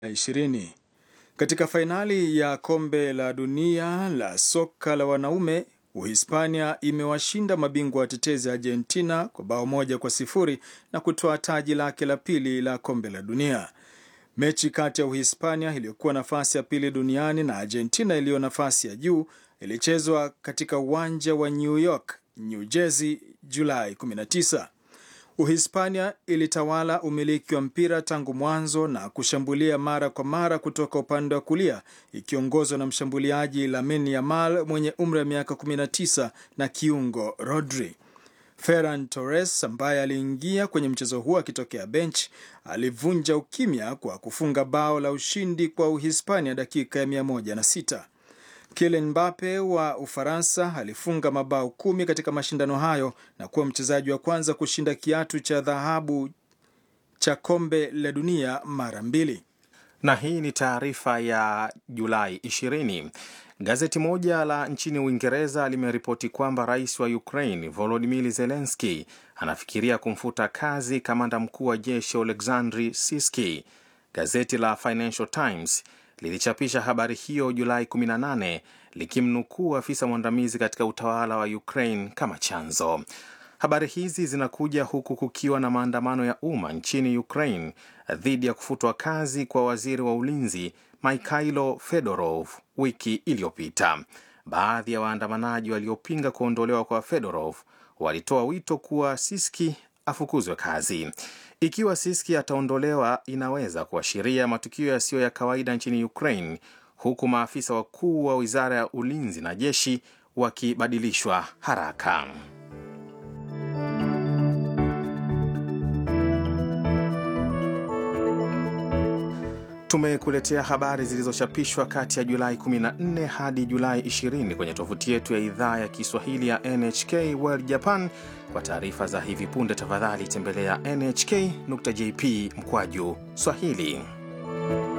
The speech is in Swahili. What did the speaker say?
20. Katika fainali ya kombe la dunia la soka la wanaume Uhispania imewashinda mabingwa watetezi Argentina kwa bao moja kwa sifuri na kutoa taji lake la pili la kombe la dunia. Mechi kati ya Uhispania iliyokuwa nafasi ya pili duniani na Argentina iliyo nafasi ya juu ilichezwa katika uwanja wa New York, New Jersey, Julai 19. Uhispania ilitawala umiliki wa mpira tangu mwanzo na kushambulia mara kwa mara kutoka upande wa kulia ikiongozwa na mshambuliaji Lamine Yamal mwenye umri wa miaka 19 na kiungo Rodri. Ferran Torres ambaye aliingia kwenye mchezo huo akitokea bench alivunja ukimya kwa kufunga bao la ushindi kwa Uhispania dakika ya 106. Kylian Mbappe wa Ufaransa alifunga mabao kumi katika mashindano hayo na kuwa mchezaji wa kwanza kushinda kiatu cha dhahabu cha kombe la dunia mara mbili. Na hii ni taarifa ya Julai 20. Gazeti moja la nchini Uingereza limeripoti kwamba rais wa Ukraine Volodymyr Zelensky anafikiria kumfuta kazi kamanda mkuu wa jeshi Oleksandr Siski. Gazeti la Financial Times lilichapisha habari hiyo Julai 18 likimnukuu afisa mwandamizi katika utawala wa Ukraine kama chanzo. Habari hizi zinakuja huku kukiwa na maandamano ya umma nchini Ukraine dhidi ya kufutwa kazi kwa waziri wa ulinzi Mikhailo Fedorov wiki iliyopita. Baadhi ya waandamanaji waliopinga kuondolewa kwa Fedorov walitoa wito kuwa Siski afukuzwe kazi. Ikiwa Siski ataondolewa, inaweza kuashiria matukio yasiyo ya kawaida nchini Ukraine, huku maafisa wakuu wa wizara ya ulinzi na jeshi wakibadilishwa haraka. Tumekuletea habari zilizochapishwa kati ya Julai 14 hadi Julai 20 kwenye tovuti yetu ya idhaa ya Kiswahili ya NHK World Japan. Kwa taarifa za hivi punde, tafadhali tembelea nhk.jp mkwaju Swahili.